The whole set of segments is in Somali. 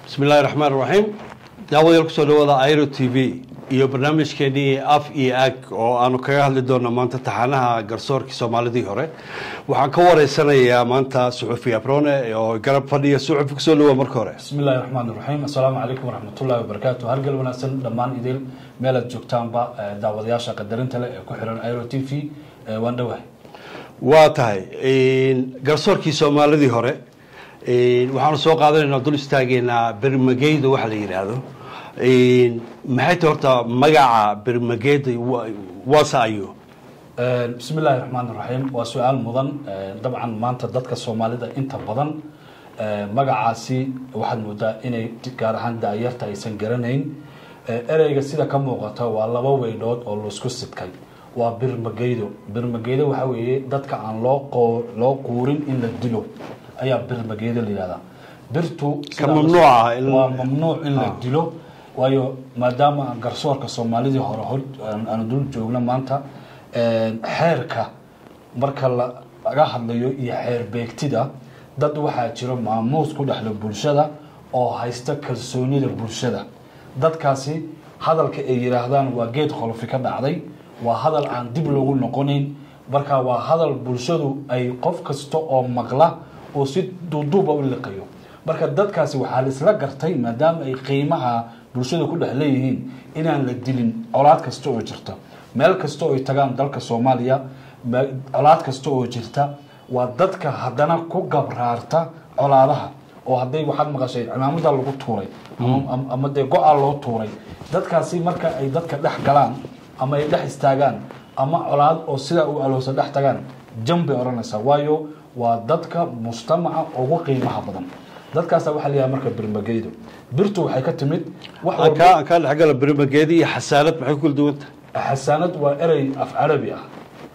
bismi illahi raxmaan raxiim daawadayaal kusoo dhawaada airo t v iyo barnaamijkeenii af iyo ag oo aanu kaga hadli doonno maanta taxanaha garsoorkii soomaalidii hore waxaan ka wareysanayaa maanta suxufi abrone oo garab fadhiya suxufi kusoo dhawa marka hore bismi illahi raxmaan raxiim assalaamu calaykum waraxmatullahi wabarakaatu hargal wanaagsan dhammaan idil meelaad joogtaanba daawadayaasha qadarinta leh ee ku xiran airo t v waan dhowahay waa tahay garsoorkii soomaalidii hore waxaanu soo qaadanaynaa dul istaageynaa bermageyda waxa la yidhaahdo maxay tahay horta magaca bermageyda waase ayo bismi illaahi raxmaan raxiim waa su-aal mudan dabcan maanta dadka soomaalida inta badan magacaasi waxaad moodaa inay gaar ahaan daayarta aysan garanayn ereyga sida ka muuqata waa laba weydhood oo laisku sidkay waa birmageydo birmageydo waxaa weeye dadka aan loo loo quurin in la dilo ayaa birmageeda la yihahdaa birtu Ka mamnuuc ah in- waa mamnuuc in la dilo waayo maadaama garsoorka soomaalidii hore hor aan- aanu dul joogno maanta xeerka marka la- laga hadlayo iyo xeer beegtida dad waxaa jiro maamuus ku dhexla bulshada oo haysta kalsoonida bulshada dadkaasi hadalka ay yidhaahdaan waa geed qolofi ka dhacday waa hadal aan dib loogu noqonayn marka waa hadal bulshadu ay qof kasta oo maqla oo si duuduuba u liqayo marka dadkaasi waxaa la isla gartay maadaama ay qiimaha bulshada ku dhex leeyihiin inaan la dilin colaad kasta oo jirta meel kasta oo ay tagaan dalka soomaaliya me- colaad kasta oo jirta waa dadka haddana ku gabraarta colaadaha oo hadday waxaad maqashay cimaamada lagu tuuray ama- ama- ama dee go-a loo tuuray dadkaasi marka ay dadka dhex galaan ama ay dhex istaagaan ama colaad oo sidaa u aloosa dhex tagaan jan bay odhanaysaa waayo waa dadka mujtamaca ugu qiimaha badan dadkaasa waxaa la yidhaha marka birmageydo birtu waxay ka timid wax aan walba kaa aan kaa dhexgala bermageyda iyo xasaanad maxay ku kala duwan tahay xasaanad waa erey af carabi ah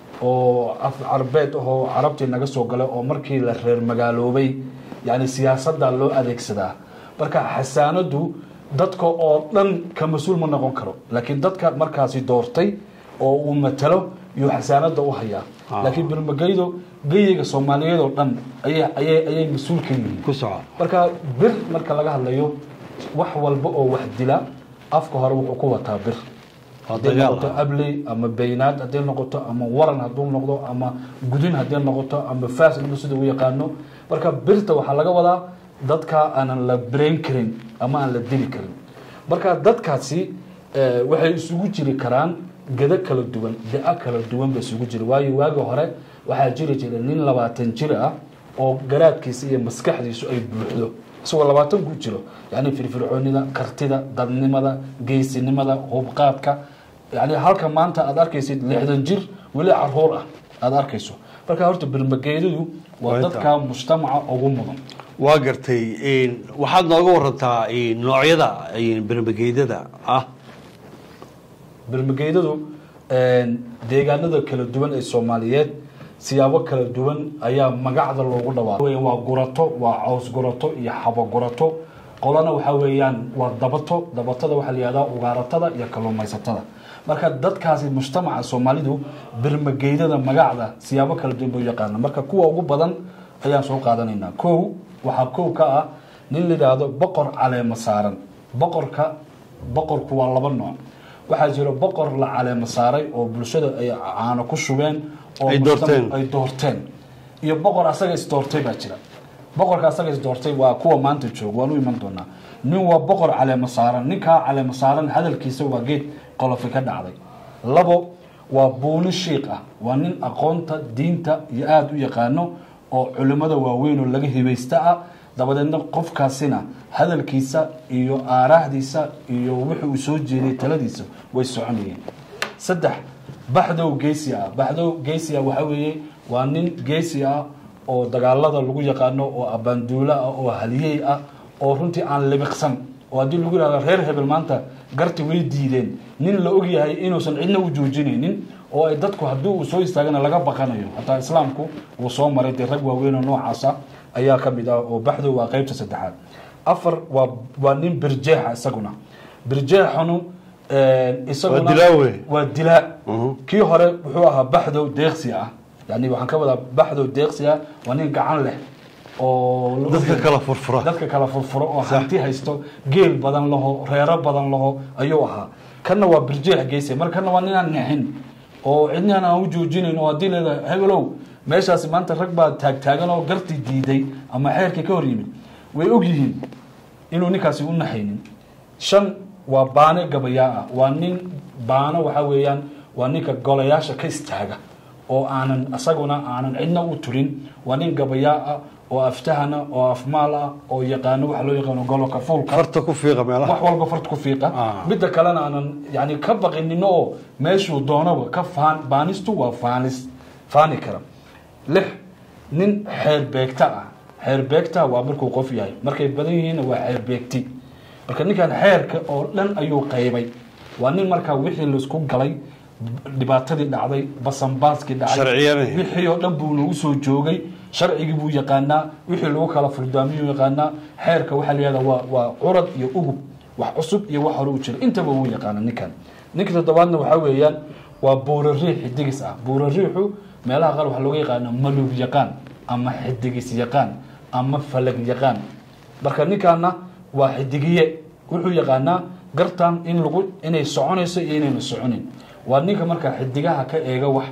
oo af carbeed ahoo carabtii naga soo galay oo markii la reer magaaloobay yani siyaasadda loo adeegsadaa marka xasaanadu dadka oo dhan ka mas-uul ma noqon karo laakiin dadka markaasi doortay oo uu matalo yuu xasaanada u hayaa Ah. laakiin birmageydo geyiga soomaaliyeed oo dhan ayay ayay ayay mas-uul ka yihiin ku soco marka bir marka laga hadlayo wax walba oo wax dila afka hore wuxuu ku wataa bir Waa hadday dagaal, noqoto ah. abley ama beynaad hadday noqoto ama waran hadduu noqdo ama gudin hadday noqoto ama faas inuu sida u yaqaano marka birta waxaa laga wadaa dadka aanan la birayn karin ama aan la dili karin marka dadkaasi eh, waxay isugu jiri karaan gado kala duwan da kala duwan ba isugu jira waayo waagi hore waxaa jiri jira nin labaatan jir ah oo garaadkiisa iyo maskaxdiisu ay buuxdo isagoo labaatan ku jiro yani firfircoonida kartida dadnimada geysinimada hubqaadka yani halka maanta aad arkaysid lixdan jir weli caruur ah aada arkayso marka horta birmageedadu waa Waa inta. dadka mujtamaca ugu mudan waa gartay waxaad nooga warantaa noocyada bermageydada ah birmageydadu deegaanada kala duwan ee soomaaliyeed siyaabo kala duwan ayaa magacda loogu dhawaaqay waa gurato waa caws gurato iyo xabo gurato qolana waxaa weeyaan waa dabato dabatada waxaa la yihahdaa ugaaratada iyo kalluumaysatada marka dadkaasi mujtamaca soomaalidu birmageydada magacda siyaabo kala duwan buu yaqaana marka kuwa ugu badan ayaan soo qaadanaynaa kow waxaa kow ka ah nin la yidhaahdo boqor caleema saaran boqorka boqorku waa laba nooc waxaa jiro boqor la caleema saaray oo bulshada ay caano ku shubeen oo Ay mujtamac- doorteen. ay doorteen iyo boqor asaga isdoortay baa jira boqorka asaga isdoortay waa kuwa maanta jooga waan u iman doonaa nin waa boqor caleema saaran ninkaa caleema saaran hadalkiisa waa geed qolofi ka dhacday labo waa buuni shiiq ah waa nin aqoonta diinta iyo aada u yaqaano oo culimmada waaweyn oo laga hibaysta ah dabadeedna qofkaasina hadalkiisa iyo aaraahdiisa iyo wuxuu uu soo jeeday taladiisa way soconayeen saddex baxdow geesi ah baxdow geesi ah waxaa weeye waa nin geesi ah oo dagaalada lagu yaqaano oo abaanduulo ah oo haliyey ah oo runtii aan libiqsan oo haddii lagu yihahdo reer hebel maanta garti way diideen nin la og yahay inuusan cidna u joojinaynin oo ay dadku haddii uu soo istaagana laga baqanayo hataa islaamku uu soo maray dee rag waaweyn oo noocaasa ayaa ka mid ah oo baxdow waa qeybta saddexaad afar waa waa nin birjeexa isaguna birjeexanu isaguna Waa dilaa wey. waa dilaa kii hore wuxuu ahaa baxdow deeqsi ah yani waxaan ka wadaa baxdow deeqsi ah waa nin gacan leh oo la dadka ogyahay- kala furfura dadka kala furfuro oo hanti haysto geel badan laho reero badan laho ayuu ahaa kanna waa birjeex geyse mar kanna waa ninaan nexin oo cidnaan aan u joojinayn oo haddii leedahay hebelow meeshaasi maanta rag baa taagtaagan oo gartii diiday ama xeerkii ka hor yimid way og yihiin inuu ninkaasi u naxaynin shan waa baane gabayaa ah waa nin baano waxaa weeyaan waa ninka golayaasha ka istaaga oo aanan isaguna aanan cidna u turin waa nin gabayaa ah oo aftahana oo afmaal ah oo yaqaano waxa loo yaqaano goloka fuulka farta ku fiiqa meelaha wax walba farta ku fiiqa Ah. midda kalena aanan yani ka baqinino oo meeshuu doonaba ka faan baanistu waa faanis faani kara lix nin xeer beegta ah xeer beegta waa markuu qof yahay markay badan yihiinna waa xeer beegti marka ninkan xeerka oo dhan ayuu qaybay waa nin markaa wixii laisku galay dhibaatadii dhacday basanbaaskii dhacay Sharciyanay. wixii oo dhan buu nagu soo joogay sharcigii buu yaqaanaa wixii lagu kala furdaamiyuu yaqaanaa xeerka waxaa la yihahdaa waa waa curad iyo ugub wax cusub iyo wax hore u jira intaba wuu yaqaana ninkan ninka toddobaadna waxaa weeyaan waa buurariix xidigis ah buurariixu meelaha qaar waxaa looga yaqaana malug yaqaan ama xidigis yaqaan ama falag yaqaan marka ninkaana waa xidigiye wuxuu yaqaanaa gartan in lagu inay soconayso iyo inayna soconin waa ninka markaa xidigaha ka eega wax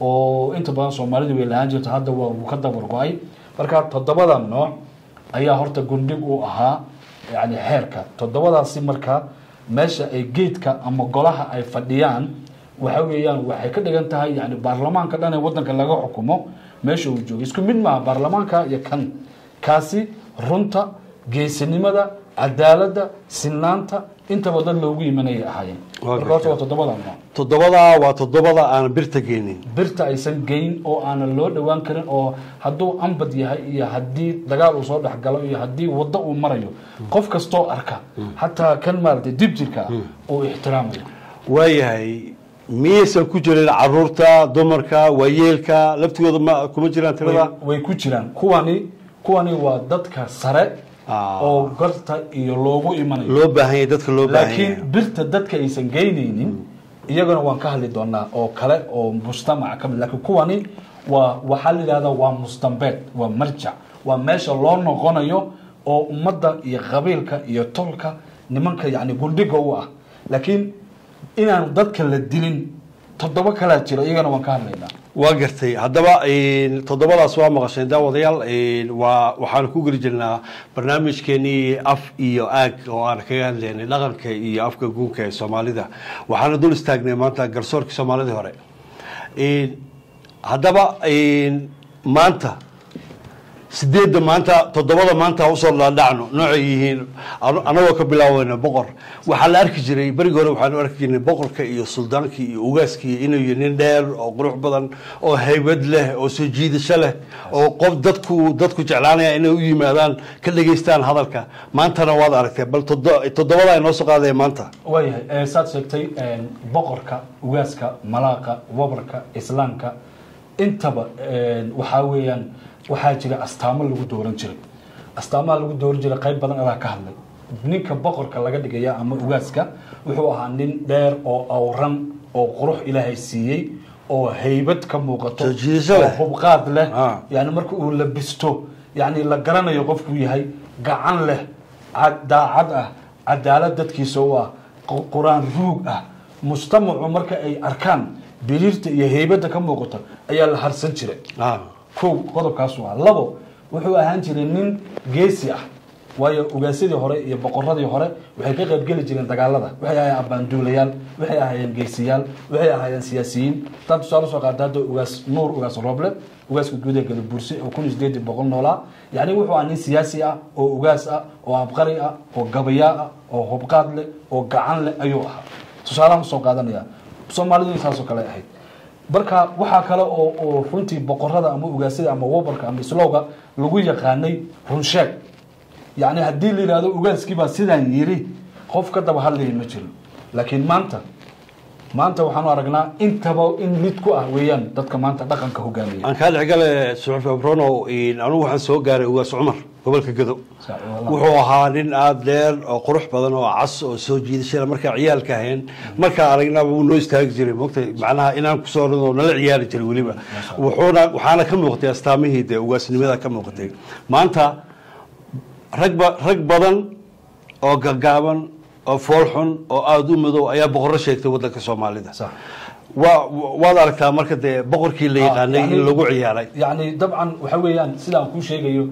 oo inta badan soomaalidu way lahaan jirto hadda waa uu ka dabar go-ay marka toddobada nooc ayaa horta gundhig u ahaa yani xeerka toddobadaasi marka meesha ay geedka ama golaha ay fadhiyaan waxa weeyaan waxay ka dhigan tahay yani baarlamaanka dhan ee wadanka laga xukumo meesha uu joogo isku mid maaha baarlamaanka iyo kan kaasi runta geesinimada cadaaladda sinaanta intaba dad loogu imanayay ahaayeen Waa marka horta gartay. waa toddobada nooc toddobadaa waa toddobada aan birta geynin birta aysan geyn oo aanan loo dhowaan karin oo hadduu ambad yahay iyo haddii dagaal uu soo dhexgalo iyo haddii waddo uu marayo qof kastoo arka xataa kan maaragtay dib jirka uu ixtiraamayo waayahay miyaysan ku jirin caruurta dumarka waayeelka laftigooda ma kuma jiraan tirada way, way ku jiraan kuwani kuwani waa dadka sare Ah. oo garta iyo loogu imanayo loo baahan yahay dadka loo baahan laakiin yahay birta dadka aysan geynaynin iyagana waan ka hadli doonaa oo kale oo mujtamaca ka mid laakiin kuwani waa waxaa la yidhahdaa waa mustambeed waa marjac waa meesha loo noqonayo oo ummadda iyo qabiilka iyo tolka nimanka yani gundhiga u ah laakiin inaan dadka la dilin toddoba kalaa jira iyagana waan ka hadlaynaa waa gartay haddaba toddobadaas waa maqasheen daawadayaal waa waxaanu ku geli jirnaa barnaamijkeenii af iyo aag oo aan kaga hadlaynay dhaqanka iyo afka guunka ee soomaalida waxaana dul istaagnay maanta garsoorkii soomaalidii hore haddaba maanta sideedda maanta toddobada maanta usoo dhaadhacno noocay yihiin anagoo ka bilaaweyna boqor waxaa la arki jiray berigi hore waxaanu arki jirnay boqorka iyo suldaankii iyo ugaaskii inuu yahay nin dheer oo qurux badan oo haybad leh oo soo jiidasho leh oo qof dadku dadku jeclaanaya inay u yimaadaan ka dhegaystaan hadalka maantana waad aragtee bal todo- toddobada ay noo soo qaadaya maanta waayahay saad sheegtay boqorka ugaaska malaaqa wabarka islaamka intaba waxaa weeyaan waxaa jira astaamo lagu dooran jiray astaamaha lagu dooran jiray qayb badan adaa ka hadlay ninka boqorka laga dhigaya ama ugaaska wuxuu ahaa nin dheer oo awran oo qurux ilaahay siiyey oo haybad ka muuqato Soo jiidasho leh. oo hubqaad leh Ah. yani marka uu labisto yani la garanayo qofkuu yahay gacan leh cad- daacad ah cadaalad dadkiisa u ah qu- qur-aan ruug ah mujtamacu marka ay arkaan biriirta iyo heybadda ka muuqata ayaa la harsan jiray Ah, kow qodobkaasu ah labo wuxuu ahaan jiray nin geesi ah waayo ugaasyadii hore iyo boqoradii hore waxay ka qaybgeli jireen dagaalada waxay ahaayeen abaanduulayaal waxay ahaayeen geesiyaal waxay ahaayeen siyaasiyiin taa tusaale soo qaata hadda ugaas nuur ugaas rooble ugaaska guud ee gadabursi oo kun iyo sideed boqol noolaa yacni wuxuu ahaa nin siyaasi ah oo ugaas ah oo abqari ah oo gabayaa ah oo hubqaad leh oo gacan leh ayuu ahaa tusaalahan usoo qaadanaya soomaalidu saasoo kale ahayd marka waxaa kale oo oo runtii boqorada ama ugaasyada ama wabarka ama islowga lagu yaqaanay runsheeg yacni haddii la yidhahdo ugaaskii baa sidaan yiri qof ka daba hadlaya ma jiro laakiin maanta maanta waxaanu aragnaa intaba in mid ku ah weeyaan dadka maanta dhaqanka hogaamiya aan kaa dhexgale suxufi abrono anigu waxaan soo gaaray ugaas cumar gobolka gado Sax, wallah. wuxuu ahaa nin aada dheer oo qurux badan oo cas oo soo jiidashada markaa ciyaalka ahayn markaa aragnaba wuu noo istaagi jiray mogtay macnaha inaan kusoo orado nala ciyaari jiray weliba wuxuuna waxaana ka muuqatay astaamihii dee ugaasnimada ka muuqatay maanta rag ba rag badan oo gaggaaban oo foolxun oo aada u madow ayaa boqorro sheegtay waddanka soomaalida Sax. waa waad aragtaa marka dee boqorkii la yaqaanay yani- in lagu ciyaaray yacni dabcan waxa weeyaan sidaan kuu sheegayo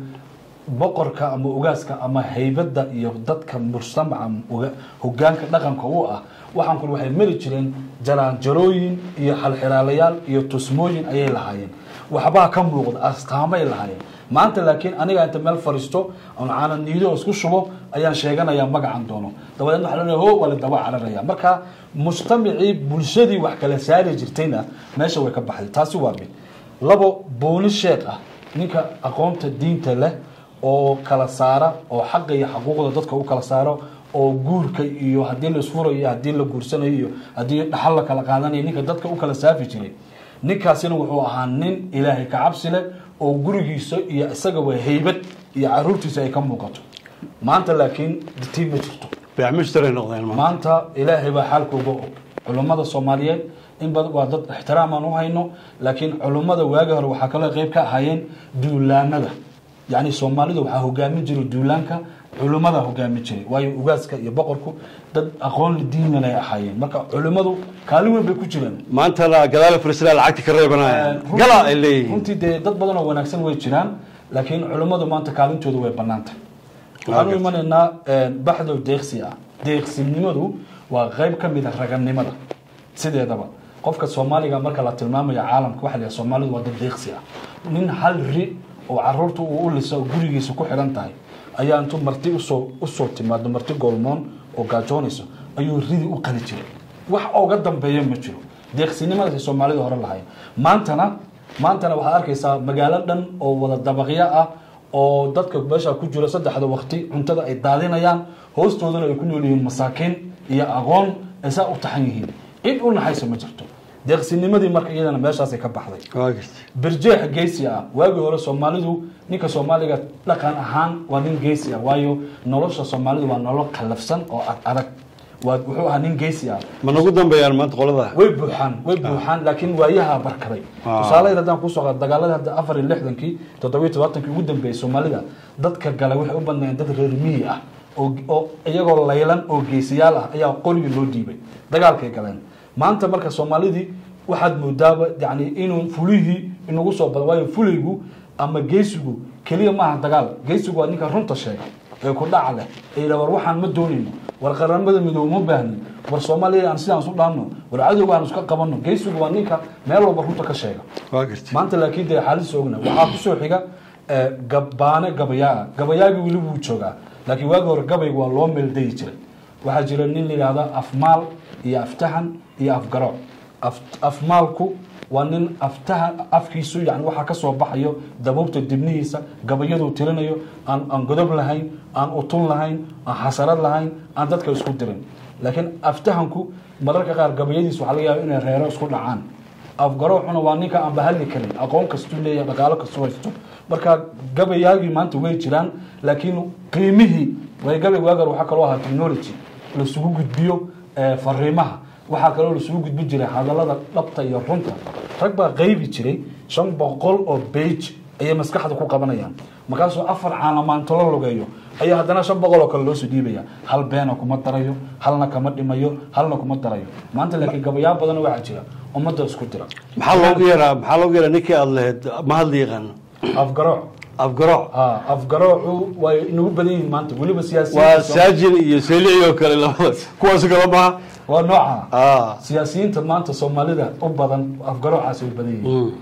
boqorka ama ugaaska ama haybadda iyo dadka mujtamaca uga- hogaanka dhaqanka u ah waxaan kule waxay mari jireen jaraanjarooyin iyo xalxiraalayaal iyo tusmooyin ayay lahaayeen waxbaa ka muuqda astaamay lahaayeen maanta laakiin aniga inta meel fariisto oon caanan niido isku shubo ayaan sheeganayaa magacan doono dabadeed waxa la ho waa la daba cararaya marka mujtamacii bulshadii wax kala saari jirtayna meesha way ka baxday taasi waa mid labo booni sheekh ah ninka aqoonta diinta leh oo kala saara oo xaqa iyo xaquuqda dadka u kala saaro oo guurka iyo haddii la isfurayo iyo haddii la guursanayo iyo haddii dhaxal la kala qaadanayo ninka dadka u kala saafi jiray ninkaasina wuxuu ahaa nin ilaahay ka cabsi leh oo gurigiisa iyo isagaba haybad iyo caruurtiisa ay ka muuqato maanta laakiin tii ma jirto beecmushtaray noqdeen maanta maanta ilaahay baa xaalkooga og culummada soomaaliyeed in badan waa dad ixtiraam aan u hayno laakiin culummada waagi hore waxaa kaloo qayb ka ahaayeen duulaanada yacni soomaalida waxaa hogaamin jiray duulaanka culummada hogaamin jiray waayo ugaaska iyo boqorku dad aqoon diinan ay ahaayeen marka culimmadu kaalin weyn bay ku jireen maantana gadaal frisla lacagti ka reebanaya Runtii- gala ay leeyihiin runtii dee dad badan oo wanaagsan way jiraan laakiin culimmadu maanta kaalintooda way banaantay waxaan u gartay. imanaynaa baxdo deeqsi ah deeqsinimadu waa qayb ka mid a raganimada sideedaba qofka soomaaliga marka la tilmaamayo caalamka waxa la yidhaha soomaalidu waa dad deeqsi ah nin hal ri oo caruurta uu u lisa oo gurigiisa ku xidhan tahay ayaa intuu marti usoo usoo timaado marti goolmoon oo gaajoonayso ayuu ridi u qali jiray wax ooga dambeeya ma jiro deeqsinimadaas ay soomaalida hore lahayn maantana maantana waxaad arkaysaa magaalo dhan oo wada dabaqyo ah oo dadka meesha ku jira saddexda waqti cuntada ay daadinayaan hoostoodana ay ku nool yihiin masaakiin iyo aqoon ay saa u taxan yihiin cid u naxaysa ma jirto deeqsinimadii marka iyadana meeshaasay ka baxday waa gartay birjeex geesi ah waagii hore soomaalidu ninka soomaaliga dhaqan ahaan waa nin geesi ah waayo nolosha soomaalidu waa nolol qallafsan oo ad adag waa wuxuu ahaa nin geesi ah ma nagu dambeeyaan maanta qolada way buuxaan way buuxaan laakiin waayaha barkaday Ah. tusaale haddaan kusoo qaado dagaalada hadda afar iyo lixdankii toddobiyo todobaatankii ugu dambeeyey soomaalida dadka galay waxay u badnaayeen dad reer miyi ah oo oo iyagoo laylan oo geesiyaal ah ayaa qorigii loo dhiibay dagaalkay galeen maanta marka soomaalidii waxaad moodaaba yani inuu fulihii inagu soo bada waayo fulaygu ama geesigu keliya maaha dagaal geesigu waa ninka runta sheega ee ku dhaca leh ee yidhaha war waxaan ma doonayno war qaramada midoobe ma baahnin war soomaaliya aan sidaan isu dhaanno war cadowga aan iska qabanno geesigu waa ninka meel walba runta ka sheega waa gartay maanta laakiin dee xaalis ogna waxaa kusoo xiga eh, gabaane gabayaa gabayaagii weli wuu joogaa laakiin waagi hore gabayga waa loo meeldayi jiray waxaa jira nin la yidhaahda afmaal iyo aftahan iyo afgarooc Af- afmaalku waa nin aftahan afkiisu yani waxaa ka soo baxayo dabuubta dibnihiisa gabayaduu tirinayo aan aan godob lahayn aan utun lahayn aan xasarad lahayn aan dadka isku dirin laakiin aftahanku mararka qaar gabayadiisa waxaa laga yaaba inay reero isku dhacaan afgaroocuna waa ninka aan bahadli karin aqoon kastuu leeyahay dhaqaalo kastuu haysto marka gabayaagii maanta way jiraan laakiin qiimihii way gabay waagar waxaa kaloo ahaa technology lasugu gudbiyo eh, fariimaha waxaa kaloo lasugu gudbin jiray hadalada dhabta iyo runta rag baa qaybi jiray shan boqol oo bage ayay maskaxda ku qabanayaan markaasuu afar caanamaanto la logeeyo ayaa haddana shan boqol oo kale loosoo dhiibaya hal beena kuma darayo halna kama dhimayo halna kuma darayo maanta laakiin gabayaa badan waxaa jira ummadda isku dira maxaa loogu yaraa maxaa loogu yaraa ninkii aada lahayd ma hadli yaqaano afgarooc afgarooc ha afgaroocu way inagu badan yihiin maanta weliba waa siyaasiyiinta saajin iyo seelici oo kale labada kuwaas kala maha waa nooca ah siyaasiyiinta maanta soomaalida u badan afgaroocaas way badan yihiin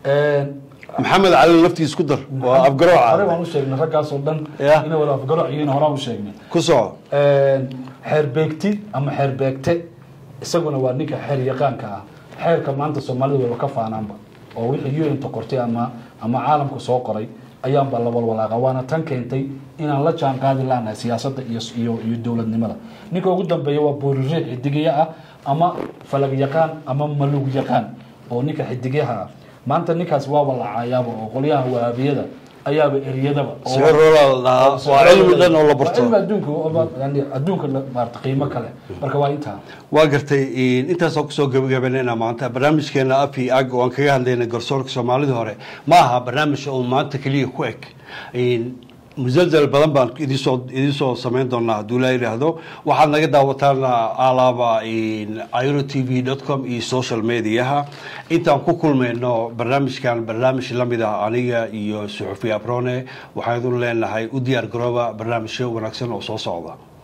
maxamed cali laftiis ku dar waa hore afgarooca waan u sheegnay raggaasoo dhan Ya. inay wada afgarooc yihiin horaan u sheegnay ku soco xeerbeegti ama xeerbeegte isaguna waa ninka xeer yaqaanka ah xeerka maanta soomaalida wayba ka faanaanba oo wixii un-ta qortay ama ama caalamka soo qoray ayaanba la walwalaaqa waana tan keentay inaan la jaan qaadi laanahay siyaasadda iyo iyo iyo dowladnimada ninka ugu dambeeya waa booririix xidigiye ah ama falag yaqaan ama malug yaqaan oo ninka xidigyaha ah maanta ninkaas waaba la caayaaba oo qolyaha wahabiyada ayaaba eriyadaba oo- siciroola la dhahaa oo waa cilmi dhan oo la waa barto cilmi adduunka oo- yani adduunka la- maarata qiimo kale marka waa intaa waa gartay intaasoo kusoo gabagabanayna maanta barnaamijkeena af iyo ag oo aan kaga hadlayna garsoorka soomaalida hore ma aha barnaamij oo maanta keliya ku eg musalsal badan baan idinsoo idinsoo samayn doonaa hadduu laa yidhaahdo waxaad naga daawataan alaaba iro t v dot com iyo social mediaha intaan ku kulmayno barnaamijkan barnaamij lamid ah aniga iyo suxufi abrone waxaan idin leenahay u diyaar garooba barnaamijyo wanaagsan oo soo socda